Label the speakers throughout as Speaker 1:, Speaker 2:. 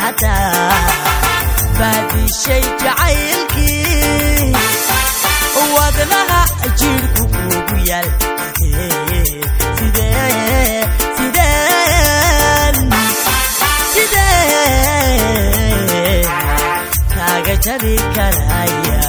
Speaker 1: haddaa baadishay jacaylkii wadnaha jiirku kuugu yaal sidee sideen sidee kaaga jari karaya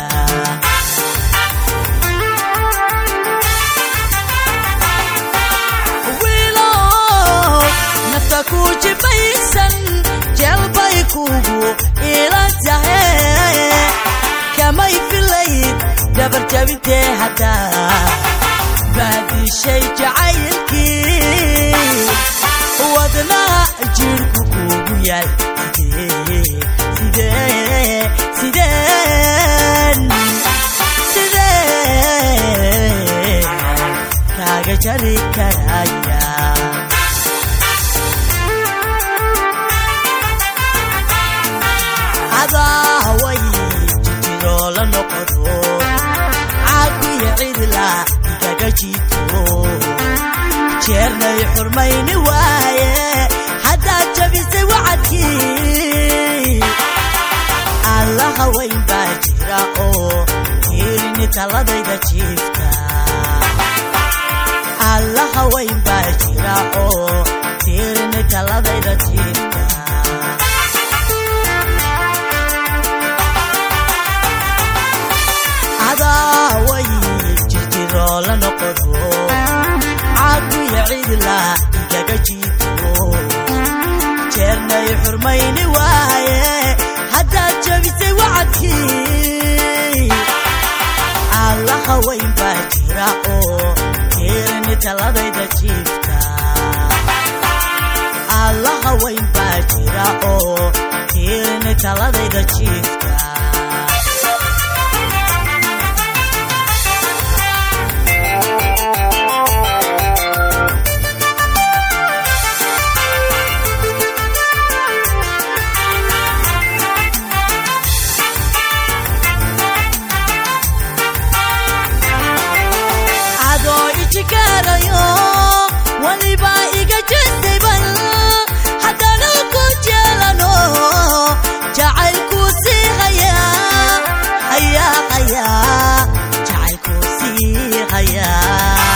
Speaker 1: wiilow nafta ku jibaysan jeelbay kugu ila tahe kamay filayd dabar jabintee haddaa baadishay jacaylkii wadnaha jiirku kuugu yaal sidee sideen sidee kaaga jari karaya adaaway jijiroo la noqodo caakuya cidla igaga jiito jeernay xurmayni waaye haddaad jabisay wacadkii allaha weyn baa jira oo tiirini taladayda jiifta allaha weyn baa jira oo tiirini taladayda jiifta adaaway jirjiroo la noqodo caakuya cidla igaga jiito jeernay xurmayni waaye haddaad jabisay wacadkii allaha weyn baa jira oo tiirini taladayda jiifta allaha weyn baa jira oo tiirini taladayda jiifta adoo ijikaarayo waliba iga jestayban haddana ku jeelano jacaylkuu sii hayaa hayaa hayaa jacaylkuu sii hayaa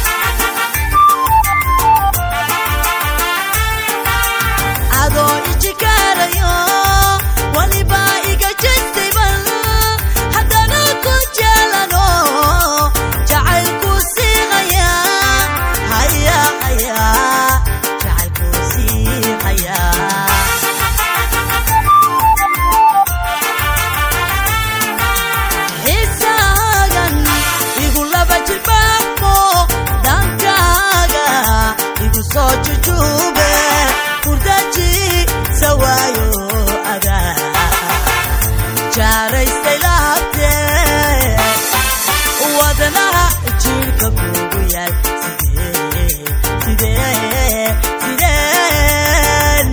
Speaker 1: adoo ijikaarayo waliba iga jestayban haddana ku jeelano jacaylkuu sii hayaa hayaa hayaa jacaylkuu sii hayaa xiisaagan igu laba jibaaqmo dhankaaga igu soo jujuube kurdaji sawaayo adaa jaaraystay laabtee wadnaha jiirka kuugu yaal sidee sidee sideen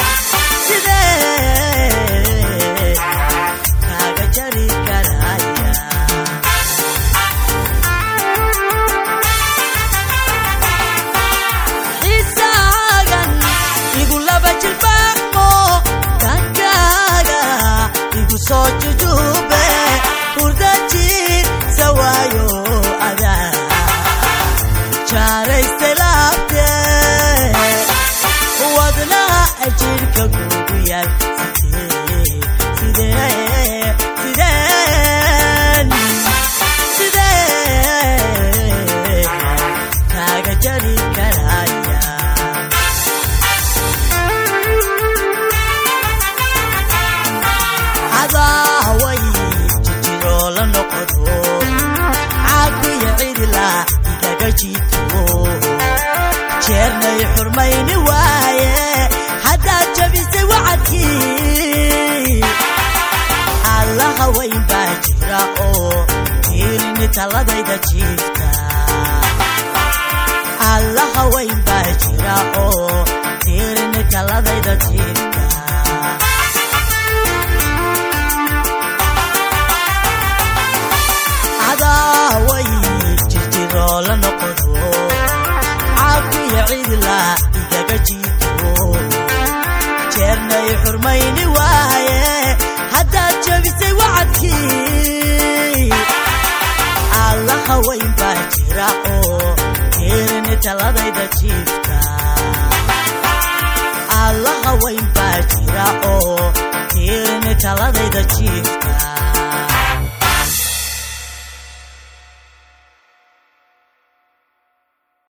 Speaker 1: sidee kaaga jari karaya xiisaagan igu laba jilbaaqmo dhankaaga igu soo jujuube hurdajiir sawaayo adaa jaaraystay laabtee wadnaha jirka kuugu yaal sidee sidee sideen sidee kaaga jari karaya adaaway jijiroo la noqodo caakuya cidla igaga jiito jeernay xurmayni waaye haddaad jabisay wacadkii allaha weyn baa jira oo tiirini taladayda jiifta allaha weyn baa jira oo tiirini taladayda jiifta adaaway jirjiroo la noqodo caakuya cidla igaga jiito jeernay xur xurmayni waaye haddaad jebisay wacadkii alla haweyn baa jira oo tiirini taladayda jiifta alla haweyn baa jira oo tiirini taladayda jiifta